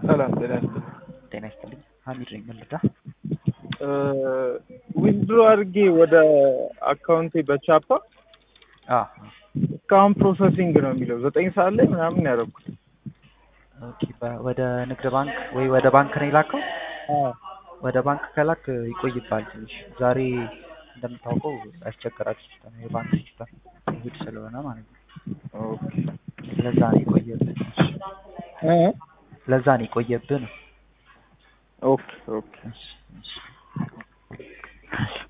ሰላም ጤና ይስጥልኝ። ጤና ይስጥልኝ። ሀሚድ ነኝ። ምን ልርዳ? ዊዝድሮ አድርጌ ወደ አካውንቴ በቻፓ አዎ እስካሁን ፕሮሰሲንግ ነው የሚለው ዘጠኝ ሰዓት ላይ ምናምን ያደረኩት። ኦኬ። በ- ወደ ንግድ ባንክ ወይ ወደ ባንክ ነው የላከው? ወደ ባንክ ከላክ ይቆይባል ትንሽ። ዛሬ እንደምታውቀው ያስቸግራል ሲስተም፣ የባንክ ሲስተም እሑድ ስለሆነ ማለት ነው። ኦኬ ለዛ ነው የቆየብህ። እ? ለዛ ነው የቆየብህ ነው። ኦኬ ኦኬ እሺ፣ እሺ።